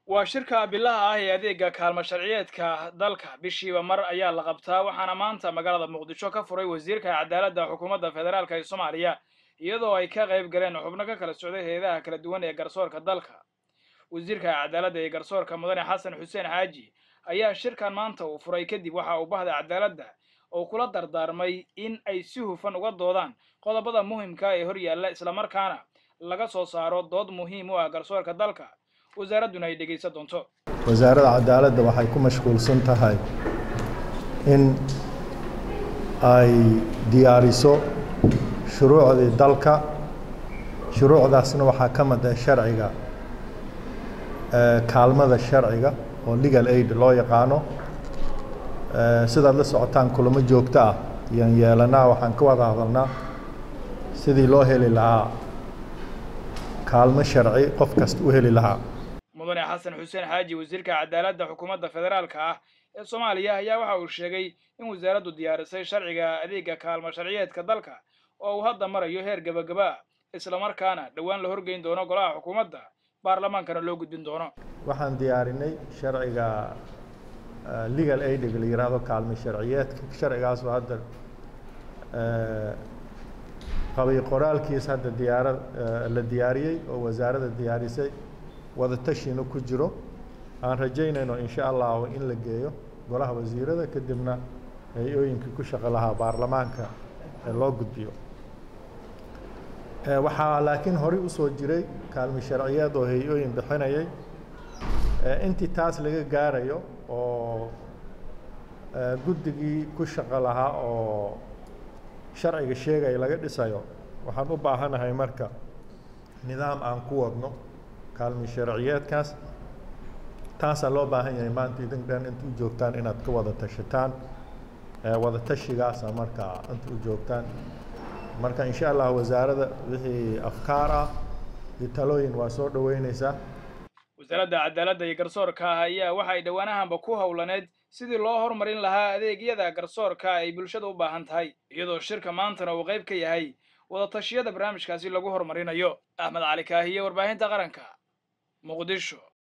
waa shirka bilaha ah ee adeega kaalmo sharciyeedka dalka bishiiba mar ayaa la qabtaa waxaana maanta magaalada muqdisho ka furay wasiirka cadaaladda xukuumadda federaalk ee soomaaliya iyadoo ay ka qayb galeen xubno ka kala socday hay-adaha kala duwan ee garsoorka dalka wasiirka cadaaladda ee garsoorka mudane xasan xuseen xaaji ayaa shirkan maanta uu furay kadib waxa uu bahda cadaaladda oo kula dardaarmay in ay si hufan uga doodaan qodobada muhimka ee hor yaalla islamarkaana laga soo saaro dood muhiim u ah garsoorka dalka wasaaradduna ay dhegaysan doonto wasaaradda cadaaladda waxay ku mashquulsan tahay in ay diyaariso shuruucdii dalka shuruucdaasna waxaa ka mid ah sharciga kaalmada sharciga oo legal aid loo yaqaano sidaad la socotaan kulamo joogto ah ayaan yeelanaa waxaan ka wada hadalnaa sidii loo heli lahaa kaalmo sharci qof kasta u heli lahaa mudane xasan xuseen xaaji wasiirka cadaaladda xukuumadda federaalka ah ee soomaaliya ayaa waxa uu sheegay in wasaaraddu diyaarisay sharciga adeega kaalmo sharciyeedka dalka oo uu hadda marayo heer gebagaba ah islamarkaana dhowaan la horgeyn doono golaha xukuumadda baarlamaankana loo gudbin doono waxaan diyaarinay sharciga legal aidiga la yidhaahdo kaalmo sharciyeedka sharcigaasoo hadda qabay qoraalkiis hadda diyaara la diyaariyey oo wasaaradda diyaarisay wada tashina ku jiro aan rajaynayno insha allahu in la geeyo golaha wasiirada kadibna hay-ooyinkii ku shaqo lahaa baarlamaanka loo gudbiyo waxaa laakiin horey usoo jiray kaalmo sharciyeed oo hay-ooyin bixinayay intii taas laga gaarayo oo guddigii ku shaqo lahaa oo sharciga sheegaya laga dhisayo waxaan u baahanahay marka nidaam aan ku wadno kaalmi sharciyeedkaas taasaa loo baahan yahay maanta idin dhan inta u joogtaan inaad ka wada tashataan wada tashigaasa marka inta u joogtaan marka insha allah wasaaradda wixii afkaar ah iyo talooyin waa soo dhoweyneysaa wasaaradda cadaaladda iyo garsoorka ah ayaa waxay dhowaanahanba ku howlaneed sidii loo horumarin lahaa adeegyada garsoorka ay bulshada u baahan tahay iyadoo shirka maantana uu qayb ka yahay wada tashiyada barnaamijkaasi lagu horumarinayo axmed cali kaahiye warbaahinta qaranka muqdisho